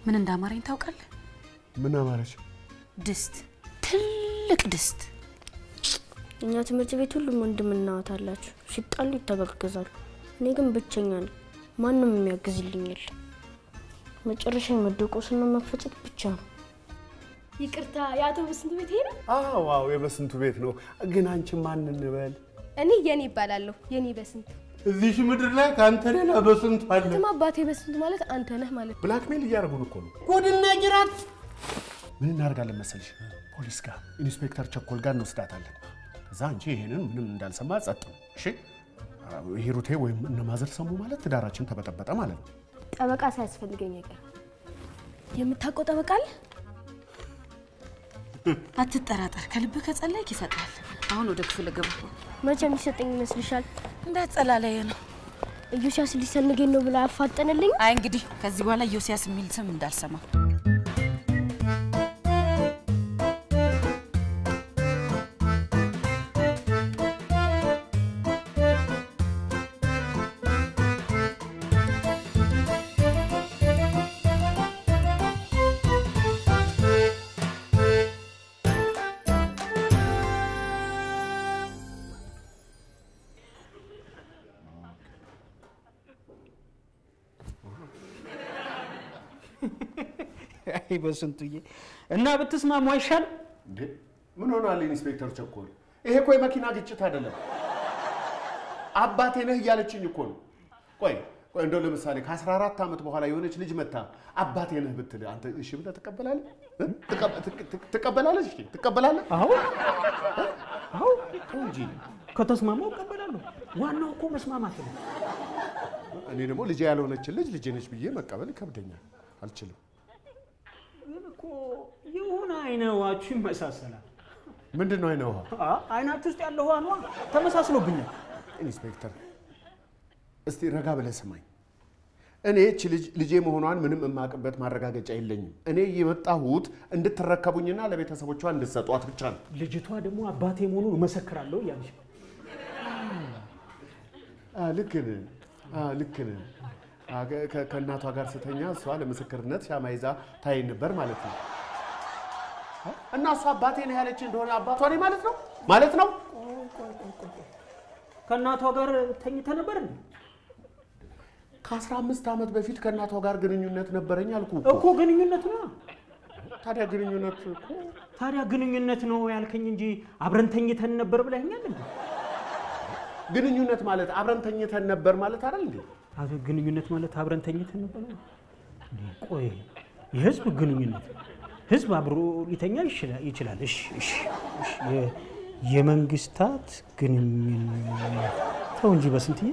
ምን እንዳማረኝ ታውቃለህ? ምን አማረች? ድስት፣ ትልቅ ድስት። እኛ ትምህርት ቤት ሁሉም ወንድምና እህት አላችሁ። ሲጣሉ ይተጋገዛሉ። እኔ ግን ብቸኛ ነኝ። ማንም የሚያግዝልኝ የለም። መጨረሻ የመደቆስና መፈጨት ብቻ ነው። ይቅርታ፣ የአቶ በስንቱ ቤት ይሄ ነው? አዎ አዎ፣ የበስንቱ ቤት ነው። ግን አንቺ ማን እንበል? እኔ የኔ ይባላለሁ። የኔ በስንቱ እዚህ ምድር ላይ ከአንተ ሌላ በስንቱ አለ? ትም አባቴ በስንቱ ማለት አንተ ነህ ማለት ነው። ብላክሜል እያደረጉን እኮ ነው። ጉድና ጅራት። ምን እናደርጋለን መሰልሽ? ፖሊስ ጋር ኢንስፔክተር ቸኮል ጋር እንወስዳታለን። ከዛ አንቺ ይሄንን ምንም እንዳልሰማ ጸጥ ነው። እሺ ሂሩቴ ወይም እነማዘር ሰሙ ማለት ትዳራችን ተበጠበጠ ማለት ነው። ጠበቃ ሳያስፈልገኝ አይቀር። የምታውቀው ጠበቃ አለ? አትጠራጠር፣ ከልብህ ከጸለይክ ይሰጣል። አሁን ወደ ክፍል ገባ። መቼ የሚሰጠኝ ይመስልሻል? እንዳጸላለየ ነው። ኢዮስያስ ሊሰንገኝ ነው ብላ ያፋጠንልኝ። አይ እንግዲህ ከዚህ በኋላ ዮሲያስ የሚል ስም እንዳልሰማ። አይ በስንቱዬ እና ብትስማሙ አይሻልም? እንዴ ምን ሆኗል ኢንስፔክተር ቸኮል? ይሄ እኮ የመኪና ግጭት አይደለም። አባቴ ነህ እያለችኝ እኮ ነው። ቆይ ቆይ እንደው ለምሳሌ ከ14 ዓመት በኋላ የሆነች ልጅ መታ አባቴ ነህ ብትል አንተ እሺ ብለህ ትቀበላለህ? እ? ትቀ- ትቅ- ትቅ- ትቀበላለህ? እሺ ትቀበላለህ? አዎ አዎ፣ ተው እንጂ። ከተስማማው እቀበላለሁ። ዋናው እኮ መስማማት ነው። እኔ ደግሞ ልጄ ያልሆነችን ልጅ ልጄ ነች ብዬ መቀበል ይከብደኛል፣ አልችልም። ግን እኮ የሆነ አይነዋችሁ ይመሳሰላል። ምንድን ነው አይነ ውሃ? አ አይናችሁ ውስጥ ያለው ውሃ ነዋ፣ ተመሳስሎብኛል። ኢንስፔክተር እስቲ ረጋ ብለህ ስማኝ። እኔ እች ልጅ ልጄ መሆኗን ምንም የማውቅበት ማረጋገጫ የለኝም። እኔ የመጣሁት እንድትረከቡኝና ለቤተሰቦቿ እንድትሰጧት ብቻ ነው። ልጅቷ ደግሞ አባቴ መሆኑን እመሰክራለሁ እያለች ነው። አ፣ ልክ ነህ፣ አ፣ ልክ ነህ። አ፣ ከ- ከ- ከእናቷ ጋር ስተኛ እሷ ለምስክርነት ሻማ ይዛ ታየኝ ነበር ማለት ነው። አ፣ እና እሷ አባቴ ነው ያለች እንደሆነ አባቷ ነኝ ማለት ነው ማለት ነው። ከእናቷ ጋር ተኝተ ነበር እንዴ? ከአስራ አምስት ዓመት በፊት ከእናቷ ጋር ግንኙነት ነበረኝ አልኩ እኮ እኮ። ግንኙነት ነው። ታዲያ ግንኙነት እኮ ታዲያ ግንኙነት ነው ያልከኝ እንጂ አብረን ተኝተን ነበር ብለኸኛል እንዴ? ግንኙነት ማለት አብረን ተኝተን ነበር ማለት አይደል እንዴ? አቶ ግንኙነት ማለት አብረን ተኝተን ነበር ነው? እንዴ ቆይ የህዝብ ግንኙነት ህዝብ አብሮ ሊተኛ ይችላል ይችላል። እሺ እሺ እሺ የ- የመንግስታት ግንኙነት ተው እንጂ በስንትዬ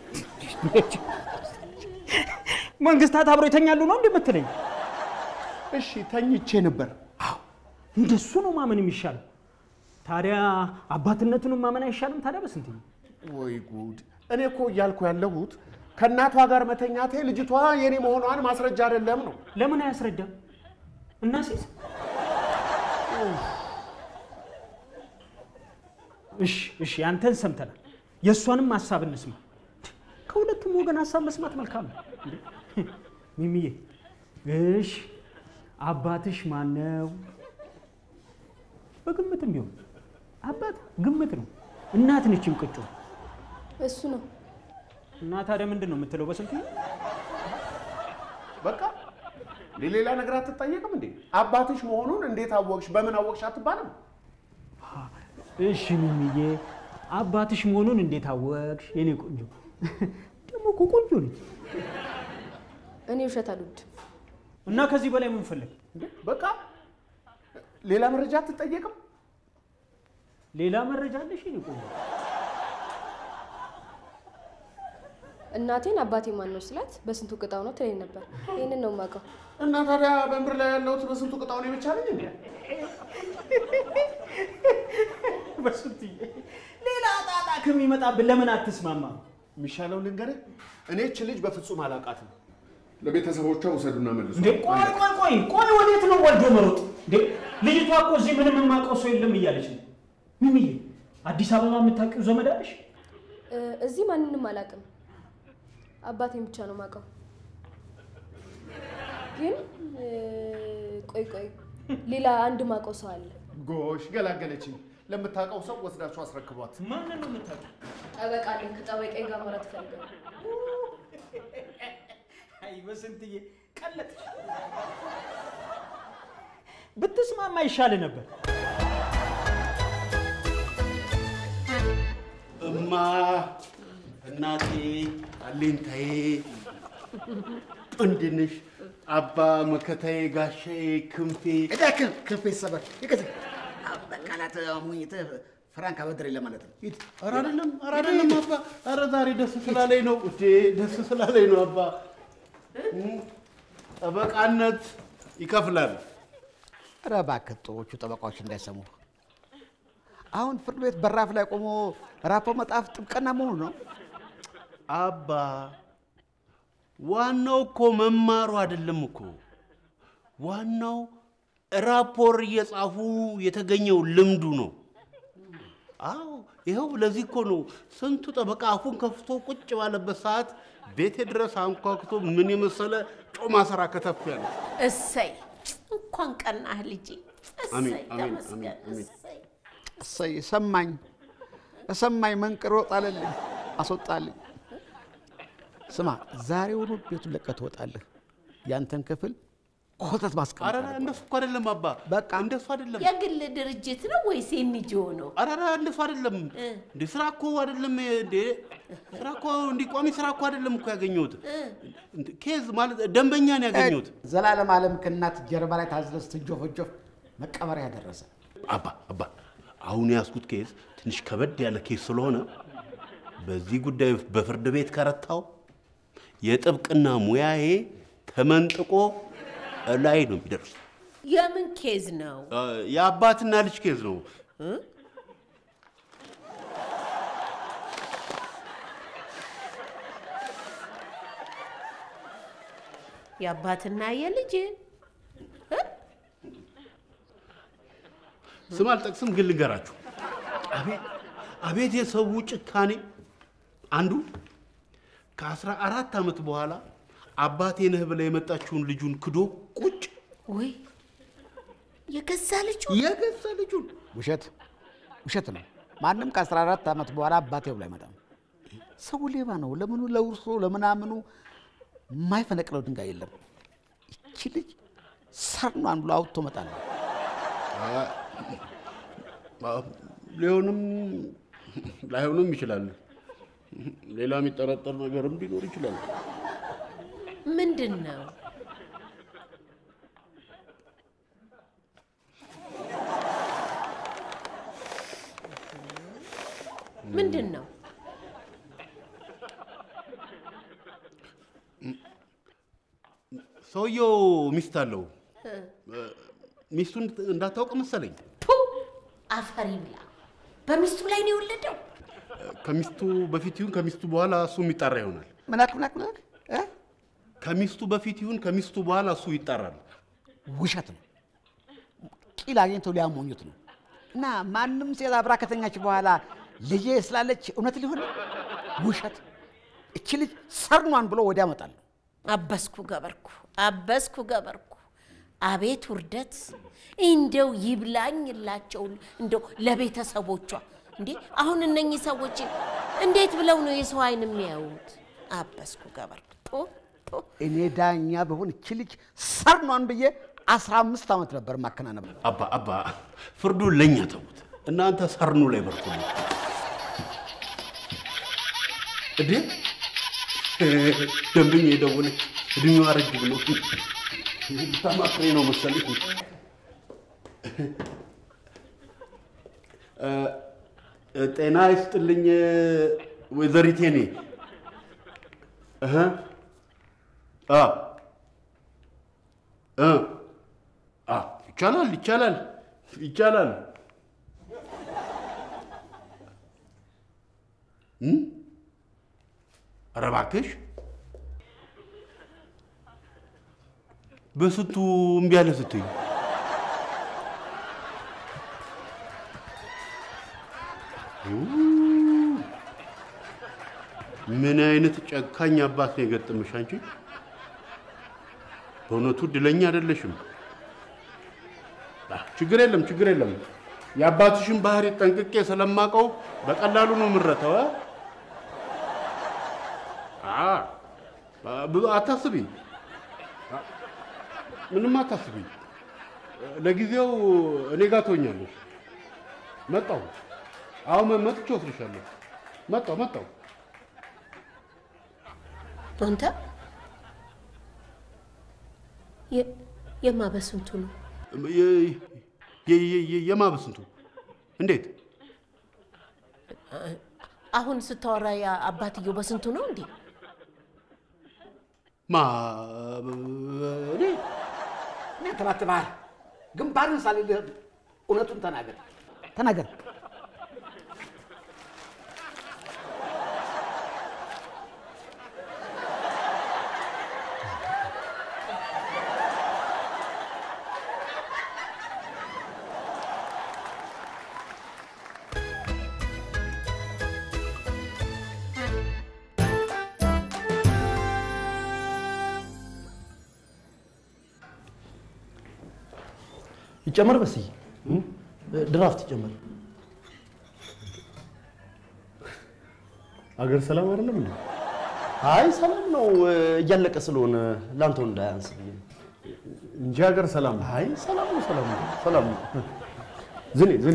መንግስታት አብሮ ይተኛሉ ነው እንደምትለኝ? እሺ ተኝቼ ነበር። እንደሱ ነው ማመን የሚሻለው። ታዲያ አባትነቱንም ማመን አይሻልም? ታዲያ በስንትዬ ወይ ጉድ! እኔ እኮ እያልኩ ያለሁት ከእናቷ ጋር መተኛቴ ልጅቷ የኔ መሆኗን ማስረጃ አይደለም ነው። ለምን አያስረዳም? እና ሴት እሺ እሺ፣ አንተን ሰምተናል። የእሷንም ሀሳብ እንስማ። ከሁለቱም ወገን ሀሳብ መስማት መልካም ነው። እንዴ! ሚሚዬ፣ እሺ አባትሽ ማነው? በግምትም ቢሆን አባት ግምት ነው። እናት ነች እንቅጩ። እሱ ነው እና ታዲያ ምንድን ነው የምትለው? በስንት በቃ ሌላ ነገር አትጠየቅም እንዴ? አባትሽ መሆኑን እንዴት አወቅሽ? በምን አወቅሽ አትባልም? እሺ ሚሚዬ፣ አባትሽ መሆኑን እንዴት አወቅሽ? የኔ ቆንጆ ደግሞ እኮ ቆንጆ ነች። እኔ ውሸት አልወድም። እና ከዚህ በላይ ምን ፈለግ? እንዴ በቃ ሌላ መረጃ አትጠየቅም? ሌላ መረጃ አለሽ? የኔ ቆንጆ እናቴን አባቴ ማን ነው ስላት በስንቱ ቅጣው ነው ትለኝ ነበር። ይህንን ነው የማውቀው። እና ታዲያ በምድር ላይ ያለሁት በስንቱ ቅጣው ነው ብቻ ነኝ እንዴ? በስንትዬ ሌላ ጣጣ ከሚመጣብን ለምን አትስማማ? የሚሻለው ልንገርህ፣ እኔ እች ልጅ በፍጹም አላውቃትም። ለቤተሰቦቿ ውሰዱና መልሱ። እንዴ ቆይ ቆይ ቆይ ቆይ፣ ወዴት ነው ወልዶ መሮጥ? እንዴ ልጅቷ እኮ እዚህ ምንም የማውቀው ሰው የለም እያለች ነው። ሚሚዬ፣ አዲስ አበባ የምታውቂው ዘመድ አለሽ? እ፣ እዚህ ማንንም አላውቅም። አባቴን ብቻ ነው የማውቀው። ግን ቆይ ቆይ፣ ሌላ አንድ ማውቀው ሰው አለ። ጎሽ ገላገለችኝ። ለምታውቀው ሰው ወስዳችሁ አስረክቧት። ማንን ነው የምታውቀው? ጠበቃ አለኝ። ከጠበቃዬ ጋር ማውራት እፈልጋለሁ። አይ በስንትዬ ቀለጥ ብትስማማ ይሻል ነበር። እማ እናቴ አሌንታዬ ጥንድንሽ አባ መከታዬ ጋሻዬ ክንፌ እዳክል ክንፌ ሰበር ይቀዝ በቃላት ሙኝትህ ፍራንክ አበድሬ ለማለት ነው። ሂድ። ኧረ አይደለም ኧረ አይደለም አባ ኧረ ዛሬ ደስ ስላለኝ ነው እዴ ደስ ስላለኝ ነው አባ እም፣ ጠበቃነት ይከፍላል ኧረ እባክህ ጥሮቹ ጠበቃዎች እንዳይሰሙ። አሁን ፍርድ ቤት በራፍ ላይ ቆሞ ራፖ መጣፍ ጥብቅና መሆኑ ነው። አባ ዋናው እኮ መማሩ አይደለም እኮ ዋናው ራፖር እየጻፉ የተገኘው ልምዱ ነው። አዎ ይኸው ለዚህ እኮ ነው ስንቱ ጠበቃ አፉን ከፍቶ ቁጭ ባለበት ሰዓት ቤቴ ድረስ አንኳኩቶ ምን የመሰለ ጮማ ስራ ከተፍ ያለ። እሰይ እንኳን ቀናህ ልጄ። አሜን፣ እሰይ አሜን፣ ተመስገን። አሜን፣ አሜን። እሰይ እሰይ ሰማኝ እሰማኝ መንቅሮ ጣለልኝ አስወጣልኝ። ስማ ዛሬውኑ ቤቱን ለቀህ ትወጣለህ። ያንተን ክፍል ኮተት ማስቀመጥ ኧረ አለብህ። እንደሱ እኮ አይደለም አባ፣ በቃ። እንደሱ አይደለም። የግል ድርጅት ነው ወይስ የኤንጂኦ ነው? ኧረ ኧረ እንደሱ አይደለም እንዴ! ስራ እኮ አይደለም እንዴ! ስራ እኮ እንዲህ ቋሚ ስራ እኮ አይደለም እኮ ያገኘሁት እንዴ! ኬዝ ማለት ደንበኛን ያገኘሁት። ዘላለም ዓለም ከእናት ጀርባ ላይ ታዝለህ ስትንጆፈጆፍ መቀበሪያ ደረሰ። አባ አባ አሁን የያዝኩት ኬዝ ትንሽ ከበድ ያለ ኬዝ ስለሆነ በዚህ ጉዳይ በፍርድ ቤት ከረታው የጥብቅና ሙያዬ ተመንጥቆ ላይ ነው የሚደርስ። የምን ኬዝ ነው? የአባትና ልጅ ኬዝ ነው። የአባትና የልጅ ስም አልጠቅስም፣ ግን ልንገራችሁ። አቤት አቤት የሰው ጭካኔ! አንዱ ከአስራ አራት ዓመት በኋላ አባቴ ነህ ብላ የመጣችውን ልጁን ክዶ ቁጭ ወይ የገዛ ልጁ የገዛ ልጁን ውሸት ውሸት ነው። ማንም ከ14 ዓመት በኋላ አባቴ ብሎ አይመጣም። ሰው ሌባ ነው። ለምኑ ለውርሶ ለምናምኑ የማይፈነቅለው ድንጋይ የለም። ይቺ ልጅ ሰርኗን ብሎ አውጥቶ መጣል ነው። ሊሆንም ላይሆንም ይችላል። ሌላ የሚጠረጠር ነገርም ሊኖር ይችላል። ምንድን ነው? ምንድን ነው? ሰውየው ሚስት አለው። ሚስቱን እንዳታውቅ መሰለኝ። ቱ አፈር ይብላ። በሚስቱ ላይ ነው የወለደው። ከሚስቱ በፊት ይሁን ከሚስቱ በኋላ እሱ የሚጣራ ይሆናል። ምናክ ምናክ ምናክ እ? ከሚስቱ በፊት ይሁን ከሚስቱ በኋላ እሱ ይጣራል። ውሸት ነው። ቂል አግኝተው ሊያሞኙት ነው። እና ማንም ሴት አብራ ከተኛች በኋላ ልጄ ስላለች እውነት ሊሆን ነው? ውሸት። እቺ ልጅ ሰርኗን ብሎ ወዲያ መጣል ነው። አበስኩ ገበርኩ፣ አበስኩ ገበርኩ። አቤት ውርደት! እንደው ይብላኝላቸው እንደው ለቤተሰቦቿ። እንዴ አሁን እነኚህ ሰዎች እንዴት ብለው ነው የሰው አይን የሚያዩት? አበስኩ ገበርኩ። ቶ ቶ እኔ ዳኛ በሆን እቺ ልጅ ሰርኗን ብዬ አስራ አምስት ዓመት ነበር ማከናነብ። አባ አባ ፍርዱን ለእኛ ተዉት። እናንተ ሰርኑ ላይ በርቱ። እዴ ደንበኛ የደወለች እድሜዋ ረጅ ብሎ ተማክሬ ነው መሰለኝ። እ፣ ጤና ይስጥልኝ ወይዘሪት የኔ እህ አ እ አ ይቻላል ይቻላል ይቻላል። እም? ኧረ እባክሽ በስንቱ እምቢ አለ ስትይ ምን አይነት ጨካኝ አባት ነው የገጠመሽ አንቺ? በእውነቱ እድለኛ አይደለሽም። አህ፣ ችግር የለም ችግር የለም። የአባትሽን ባህሪ ጠንቅቄ ስለማውቀው በቀላሉ ነው የምረተው። እ? አ ብዙ አታስቢ፣ አ፣ ምንም አታስቢ። ለጊዜው እኔ ጋር ትሆኛለሽ። መጣሁ። አሁን መጥቼ ወስድሻለሁ። መጣሁ መጣሁ። አንተ የ- የማበስንቱ ነው የ- የ- የ- የ- የማበስንቱ እንዴት? አሁን ስታወራ ያ አባትየው በስንቱ ነው እንዴ? ማ እኔ እኔ ተባትበሃል። ግንባርን ሳልልህ እውነቱን ተናገር ተናገር። ይጨመር በስዬ ድራፍት ይጨመር። አገር ሰላም አይደለም እንዴ? አይ ሰላም ነው፣ እያለቀ ስለሆነ ላንተው እንዳያንስ ብዬ ነው። እንጂ ሀገር ሰላም ነው። አይ ሰላም ነው፣ ሰላም ነው፣ ሰላም ነው። ዝኔ ዝኔ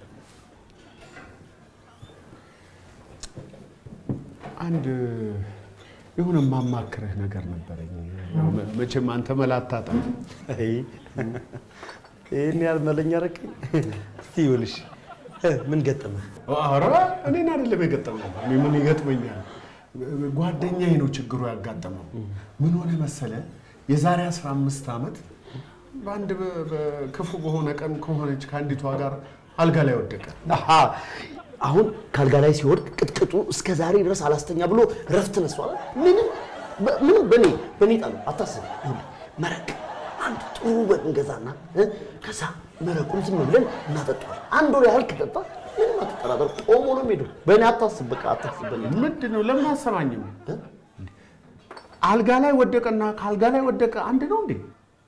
አንድ የሆነ የማማክርህ ነገር ነበረኝ። ያው መ- መቼም አንተ መላ አታጣም። አይ ይህን ያህል መለኛ ረከኝ። እስቲ ይኸውልሽ ምን ገጠመህ? ኧረ እኔን አይደለም የገጠመው። እኔ ምን ይገጥመኛል? ጓደኛዬ ነው ችግሩ ያጋጠመው። ምን ሆነ መሰለ? የዛሬ 15 ዓመት በአንድ በ- በክፉ በሆነ ቀን ከሆነች ከአንዲቷ ጋር አልጋ ላይ ወደቀ። አሃ አሁን ካልጋ ላይ ሲወድቅ ቅጥቅጡ እስከ ዛሬ ድረስ አላስተኛ ብሎ ረፍት ነሷል። ምንም በ- ምንም በኔ በኔ ጣሉ አታስብ። ይኸውልህ መረቅ አንድ ጥሩ በግ እንገዛና እ፣ ከዛ መረቁን ዝም ብለን እናጠጣዋለን። አንድ ወር ያህል ከጠጣ ምንም አትጠራጠር፣ ቆሞ ነው የሚሄደው። በእኔ አታስብ፣ በቃ አታስብ። በእኔ ምንድን ነው? ለምን አሰማኝም? አልጋ ላይ ወደቀና ከአልጋ ላይ ወደቀ አንድ ነው እንዴ?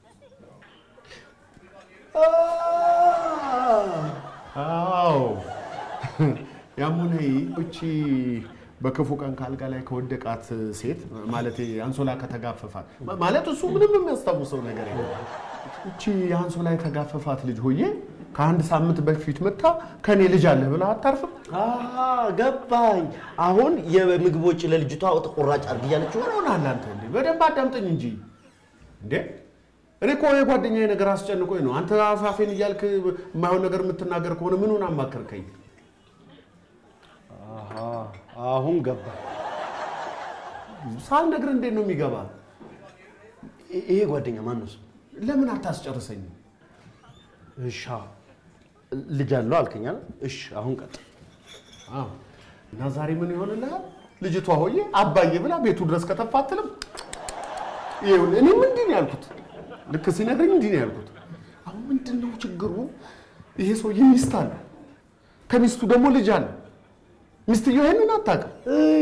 አዎ ያም ሆነ ይህ እቺ በክፉ ቀን ከአልጋ ላይ ከወደቃት ሴት ማለት አንሶላ ከተጋፈፋት ማለት እሱ ምንም የሚያስታውሰው ነገር የለም። እቺ የአንሶላ የተጋፈፋት ልጅ ሆዬ ከአንድ ሳምንት በፊት መታ ከኔ ልጅ አለህ ብላ አታርፍም? አሃ ገባኝ። አሁን የምግብ ወጪ ለልጅቷ ተቆራጭ አድርግ እያለችው ምን ሆነሃል አንተ? እንዴ በደንብ አዳምጠኝ እንጂ እንዴ። እኔ እኮ የጓደኛዬ ነገር አስጨንቆኝ ነው። አንተ አፋፌን እያልክ የማይሆን ነገር የምትናገር ከሆነ ምን ሆነ አማከርከኝ? አሁን ገባ። ሳልነግርህ እንዴት ነው የሚገባ? ይሄ ጓደኛ ማን ነው? ስሙ? ለምን አታስጨርሰኝም? እሻ ልጅ አለው አልከኝ አይደል? እሺ አሁን ቀጥ አዎ። እና ዛሬ ምን ይሆንልሃል? ልጅቷ ሆዬ አባዬ ብላ ቤቱ ድረስ ከተፋ አትልም? ይኸውልህ እኔም እንዲህ ነው ያልኩት። ልክ ሲነግረኝ እንዲህ ነው ያልኩት። አሁን ምንድን ነው ችግሩ? ይሄ ሰውዬ ሚስት አለ፣ ከሚስቱ ደግሞ ልጅ አለ። ሚስትየው ይሄንን አታውቅም።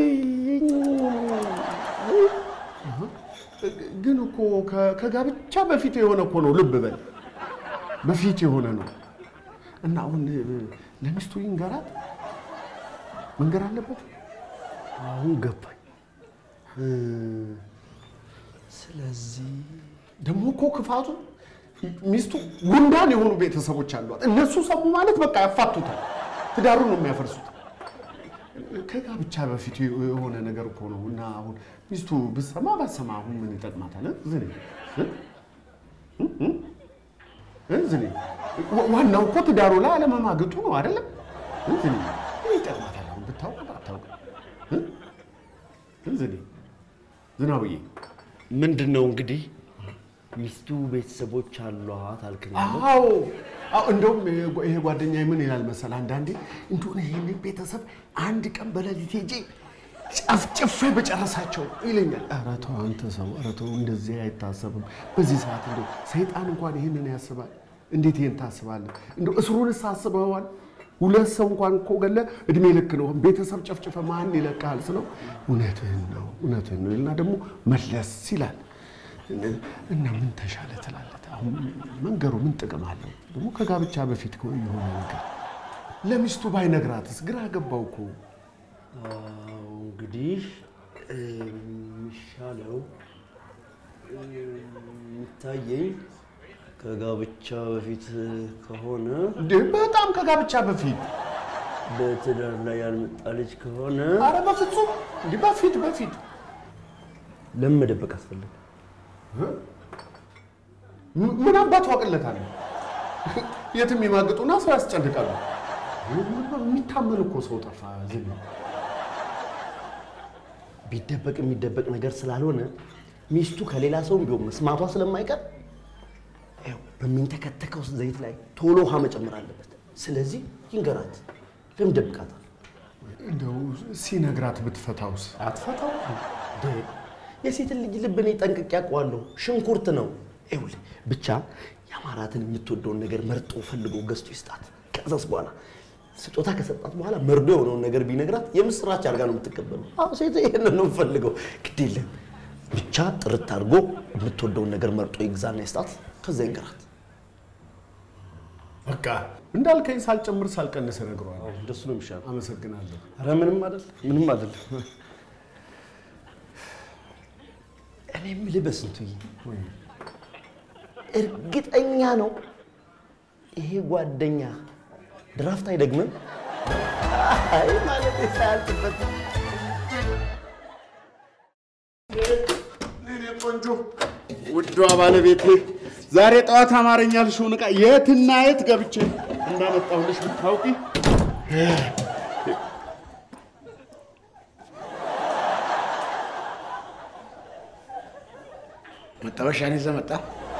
ግን እኮ ከ- ከጋብቻ በፊት የሆነ እኮ ነው። ልብ በል በፊት የሆነ ነው። እና አሁን እ፣ ለሚስቱ ይንገራት መንገር አለበት። አሁን ገባኝ። እ፣ ስለዚህ ደግሞ እኮ ክፋቱ ሚስቱ ጉንዳን የሆኑ ቤተሰቦች አሏት። እነሱ ሰሙ ማለት በቃ ያፋቱታል፣ ትዳሩን ነው የሚያፈርሱት። ከጋብቻ በፊት የሆነ ነገር እኮ ነው። እና አሁን ሚስቱ ብትሰማ ባትሰማ አሁን ምን ይጠቅማታል? እ? ዝኔ እ? እ? እ? እ? ዝኔ ዋ- ዋናው እኮ ትዳሩ ላይ አለመማገጡ ነው አይደለም? እ? ዝኔ ምን ይጠቅማታል? አሁን ብታውቅ ባታውቅ እ? እ? ዝኔ ዝናብዬ ምንድን ነው እንግዲህ ሚስቱ ቤተሰቦች አሏት አልከኝ አይደል? አዎ አዎ፣ እንደውም ይሄ- ይሄ ጓደኛ ምን ይላል መሰል፣ አንዳንዴ እንደሆነ ይህንን ቤተሰብ አንድ ቀን በሌሊት ሄጄ ጨፍጭፌ በጨረሳቸው ይለኛል። ኧረ ተው አንተ ሰው፣ ኧረ ተው እንደዚህ አይታሰብም። በዚህ ሰዓት እንደው ሰይጣን እንኳን ይህንን ያስባል። እንዴት ይህን ታስባለህ? እንደው እስሩንስ አስበዋል? ሁለት ሰው እንኳን እኮ ገለ እድሜ ልክ ነው። ቤተሰብ ጨፍጭፈ ማን ይለቃል ስለው እውነትህን ነው እውነትህን ነው ይልና ደግሞ መለስ ይላል። እና ምን ተሻለ ትላለህ? አሁን መንገሩ ምን ጥቅም አለው? ደግሞ ከጋብቻ በፊት እኮ የሆነ ነገር ለሚስቱ ባይነግራትስ? ግራ ገባው እኮ። እንግዲህ የሚሻለው የሚታየኝ ከጋብቻ በፊት ከሆነ እንዴ በጣም ከጋብቻ በፊት በትዳር ላይ ያልመጣ ልጅ ከሆነ አረ በፍጹም እንዲህ በፊት በፊት ለምን መደበቅ አስፈለገ? ም- ምን አባቱ አቅለታል? የትም ይማግጡና ሰው ያስጨንቃሉ። የሚታመን እኮ ሰው ጠፋ። ዝም ቢደበቅ የሚደበቅ ነገር ስላልሆነ ሚስቱ ከሌላ ሰው ቢሆን መስማቷ ስለማይቀር ይኸው በሚንተከተከው ዘይት ላይ ቶሎ ውሃ መጨመር አለበት። ስለዚህ ይንገራት። ለምን ደብቃታል? እንደው ሲነግራት ብትፈታውስ? አትፈታው። እንዴ የሴትን ልጅ ልብ እኔ ጠንቅቄ አውቀዋለሁ። ሽንኩርት ነው። ይኸውልህ ብቻ የአማራትን የምትወደውን ነገር መርጦ ፈልጎ ገዝቶ ይስጣት። ከዛስ በኋላ ስጦታ ከሰጣት በኋላ መርዶ የሆነውን ነገር ቢነግራት የምስራች አድርጋ ነው የምትቀበለው። አዎ ሴት ይሄንን ነው የምፈልገው። ግድ የለም ብቻ ጥርት አድርጎ የምትወደውን ነገር መርጦ ይግዛና ይስጣት። ከዛ ይንገራት። በቃ እንዳልከኝ ሳልጨምር ሳልቀንስ እነግረዋለሁ። እንደሱ ነው የሚሻለው። አመሰግናለሁ። ኧረ ምንም አይደል፣ ምንም አይደል። እኔ የምልህ በስንቱዬ እርግጠኛ ነው ይሄ ጓደኛ ድራፍት አይደግምም? አይ ማለት ሳያልቅበት እኔ ቆንጆ ውዷ ባለቤቴ ዛሬ ጠዋት አማርኛ ያልሽውን ዕቃ የትና የት ገብቼ እንዳመጣሁልሽ ብታውቂ። መጠበሻን ይዘህ መጣ።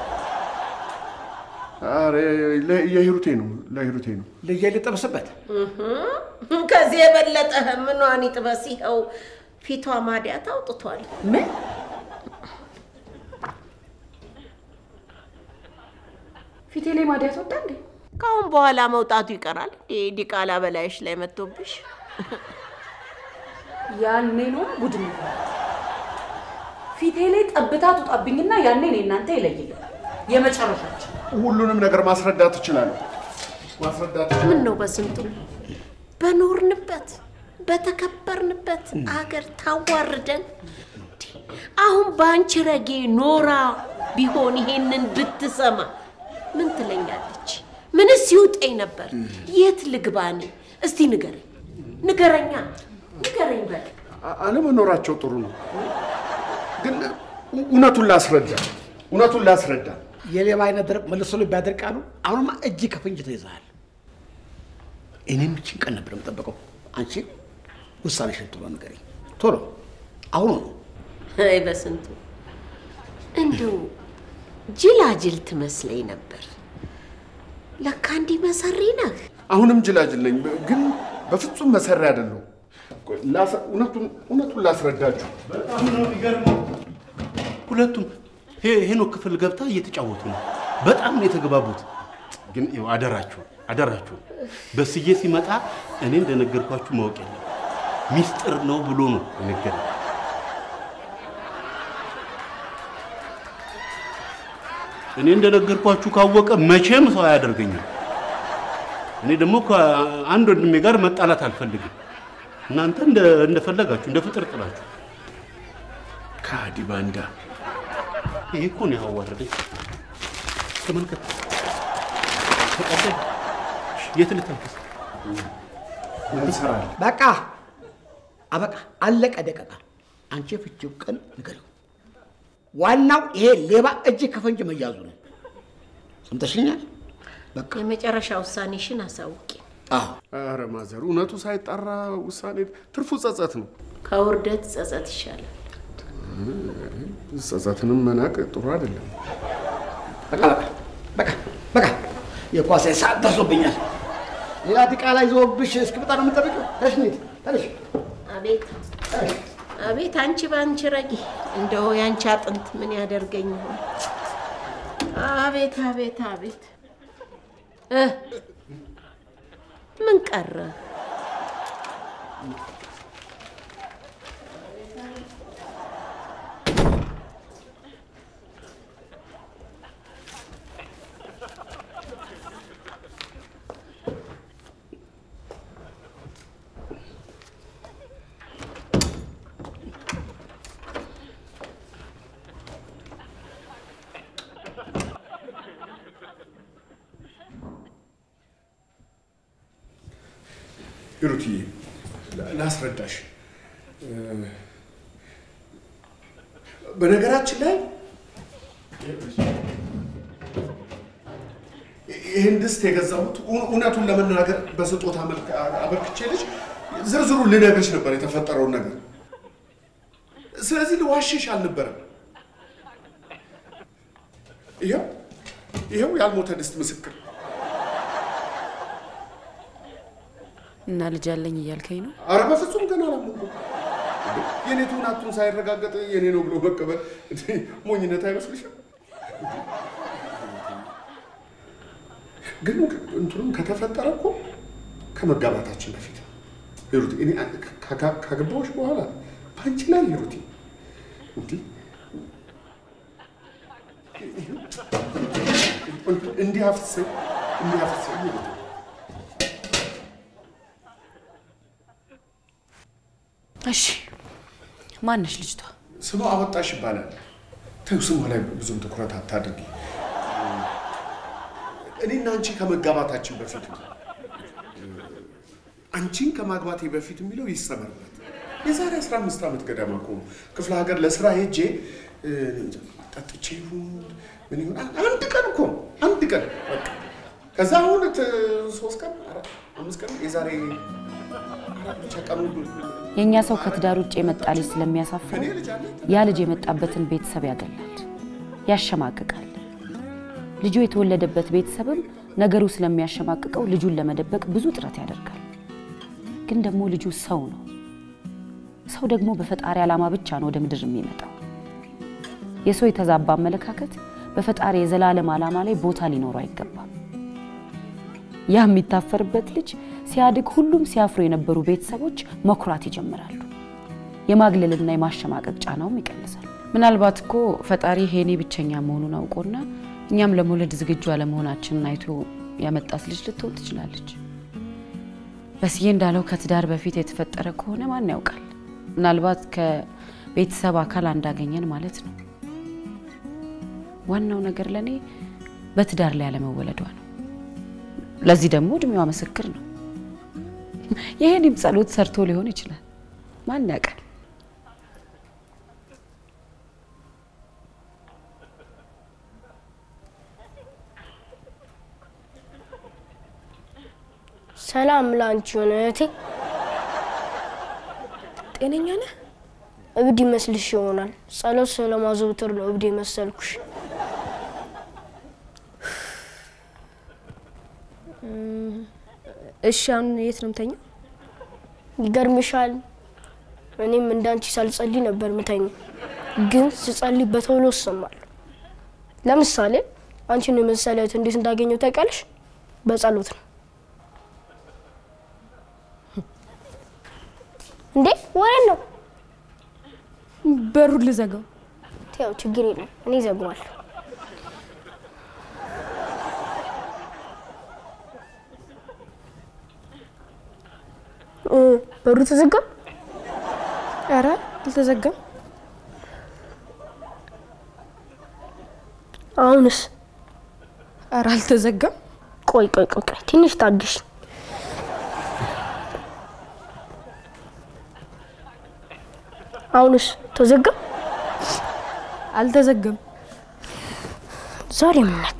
ኧረ ለ- የሂሩቴ ነው ለሂሩቴ ነው። ልጄ ልጠብስበት። ከዚህ የበለጠ ምኗን ይጥበስ? ይኸው ፊቷ ማዲያት አውጥቷል። ምን ፊቴ ላይ ማዲያት ወጣ እንዴ? ከአሁን በኋላ መውጣቱ ይቀራል። እንዴ ዲቃላ በላይሽ ላይ መጥቶብሽ ያኔ ነው ጉድ የሚሆነው። ፊቴ ላይ ጠብታ ትውጣብኝና ያኔ እኔ እናንተ ይለይልን የመጨረሻችን። ሁሉንም ነገር ማስረዳት እችላለሁ። ማስረዳት እችላለሁ። ምን ነው በስንቱ በኖርንበት በተከበርንበት አገር ታዋርደን። እንዴ! አሁን በአንቺ ረጌ ኖራ ቢሆን ይሄንን ብትሰማ ምን ትለኛለች? ምንስ ይውጠኝ ነበር? የት ልግባኔ? እስቲ ንገረኝ፣ ንገረኛ፣ ንገረኝ በል። አ- አለመኖራቸው ጥሩ ነው፣ ግን እውነቱን ላስረዳ እውነቱን ላስረዳ የሌባ አይነት ደረቅ መልሶ ልብ ያደርቃሉ። አሁንማ እጅ ከፍንጅ ተይዘሃል። እኔም ይችን ቀን ነበር የምጠበቀው። አንቺ ውሳኔሽን ቶሎ ንገሪኝ፣ ቶሎ አሁኑ ነው። አይ በስንቱ እንደው ጅላጅል ትመስለኝ ነበር። ለካ እንዲህ መሰሪ ነህ። አሁንም ጅላጅል ነኝ፣ ግን በፍጹም መሰሪ አይደለሁም። ቆይ ላስ- እውነቱን እውነቱን ላስረዳችሁ። በጣም ነው የሚገርመው። ሁለቱም ሄ- ሄኖክ ክፍል ገብታ እየተጫወቱ ነው። በጣም ነው የተግባቡት። ግን ይኸው አደራችሁ አደራችሁ፣ በስዬ ሲመጣ እኔ እንደነገርኳችሁ ማወቅ የለም ሚስጥር ነው ብሎ ነው የነገረኝ። እኔ እንደነገርኳችሁ ካወቀ መቼም ሰው አያደርገኝም። እኔ ደግሞ ከአንድ ወንድሜ ጋር መጣላት አልፈልግም። እናንተ እንደ እንደፈለጋችሁ እንደ ፍጥር ጥላችሁ ከሃዲ ባንዳ ይሄ እኮ ነው ያዋረደኝ። ተመልከት፣ ተቀበል። የት ልተንፍስ? ምን ትሰራለህ? በቃ አበቃ፣ አለቀ ደቀቃ። አንቺ የፍቺው ቀን ንገሪው። ዋናው ይሄ ሌባ እጅ ከፈንጅ መያዙ ነው። ሰምተሽኛል? በቃ የመጨረሻ ውሳኔሽን አሳውቂ። አዎ ኧረ ማዘር፣ እውነቱ ሳይጣራ ውሳኔ ትርፉ ጸጸት ነው። ከውርደት ጸጸት ይሻላል። ጸጸትንም መናቅ ጥሩ አይደለም። በቃ በቃ በቃ በቃ የኳስ ሰዓት ደርሶብኛል። ሌላ ዲቃላ ይዞብሽ እስክመጣ ነው የምጠብቂው? ተነሽ እንሂድ፣ ተነሽ አቤት ተነሽ። አቤት፣ አንቺ በአንቺ ረጊ እንደው የአንቺ አጥንት ምን ያደርገኝ ይሆን? አቤት አቤት አቤት እ ምን ቀረ? ሂሩትዬ ላስረዳሽ። በነገራችን ላይ ይህን ድስት የገዛሁት እውነቱን ለመናገር በስጦታ መልክ አበርክቼልሽ ዝርዝሩ ልነግርሽ ነበር የተፈጠረውን ነገር። ስለዚህ ልዋሽሽ አልነበረም። ይኸው ይኸው ያልሞተ ድስት ምስክር። እና ልጅ አለኝ እያልከኝ ነው? አረ በፍጹም ገና አላመንኩም። የኔ ትሁናቱን ሳይረጋገጥ የኔ ነው ብሎ መቀበል ሞኝነት አይመስልሽም? ግን እንትኑም ከተፈጠረ እኮ ከመጋባታችን በፊት ነው። ሂሩት፣ እኔ ካገባሁሽ በኋላ በአንቺ ላይ ሂሩት፣ እንዲህ እንዲህ አፍስሰኝ እንዲህ አፍስሰኝ ሂሩት እሺ ማነሽ ልጅቷ? ስሟ አወጣሽ ይባላል። ተይው፣ ስሟ ላይ ብዙም ትኩረት አታድርጊ። እኔና አንቺ ከመጋባታችን በፊት ነው። አንቺን ከማግባቴ በፊት የሚለው ይሰመርበት። የዛሬ 15 ዓመት ገደማ እኮ ነው ክፍለ ሀገር ለስራ ሄጄ እ፣ ጠጥቼ ይሁን ምን ይሁን አንድ ቀን እኮ ነው፣ አንድ ቀን በቃ። ከዛ አሁን ት- ሶስት ቀን አራት አምስት ቀን የዛሬ አራት ብቻ ቀኑ የእኛ ሰው ከትዳር ውጭ የመጣ ልጅ ስለሚያሳፍረው ያ ልጅ የመጣበትን ቤተሰብ ያገላል፣ ያሸማቅቃል። ልጁ የተወለደበት ቤተሰብም ነገሩ ስለሚያሸማቅቀው ልጁን ለመደበቅ ብዙ ጥረት ያደርጋል። ግን ደግሞ ልጁ ሰው ነው። ሰው ደግሞ በፈጣሪ ዓላማ ብቻ ነው ወደ ምድር የሚመጣው። የሰው የተዛባ አመለካከት በፈጣሪ የዘላለም ዓላማ ላይ ቦታ ሊኖረው አይገባም። ያ የሚታፈርበት ልጅ ሲያድግ ሁሉም ሲያፍሩ የነበሩ ቤተሰቦች መኩራት ይጀምራሉ። የማግለልና የማሸማቀቅ ጫናውም ይቀንሳል። ምናልባት እኮ ፈጣሪ ሄኔ ብቸኛ መሆኑን አውቆና እኛም ለመውለድ ዝግጁ አለመሆናችንን አይቶ ያመጣት ልጅ ልትሆን ትችላለች። በስዬ እንዳለው ከትዳር በፊት የተፈጠረ ከሆነ ማን ያውቃል? ምናልባት ከቤተሰብ አካል እንዳገኘን ማለት ነው። ዋናው ነገር ለእኔ በትዳር ላይ አለመወለዷ ነው። ለዚህ ደግሞ እድሜዋ ምስክር ነው። ይሄንም ጸሎት ሰርቶ ሊሆን ይችላል። ማን ያውቃል? ሰላም ላንቺ ሆነ እህቴ። ጤነኛ ነህ? እብድ ይመስልሽ ይሆናል። ጸሎት ስለማዘውተር ነው እብድ የመሰልኩሽ። እሺ አሁን የት ነው የምተኛው? ይገርምሻል፣ እኔም እንዳንቺ ሳልጸልይ ነበር ምተኛው፣ ግን ስጸልይ በቶሎ እሰማለሁ። ለምሳሌ አንቺን የመሰለ እህት እንዴት እንዳገኘው ታውቂያለሽ? በጸሎት ነው። እንዴ ወሬ ነው። በሩን ልዘጋው። ያው ችግር የለም እኔ ዘግዋለሁ። እ፣ በሩ ተዘጋ። ኧረ አልተዘጋም። አሁንስ? ኧረ አልተዘጋም። ቆይ ቆይ ቆይ ቆይ ትንሽ ታግሽ። አሁንስ ተዘጋ? አልተዘጋም። ዛሬ ምን ነካ?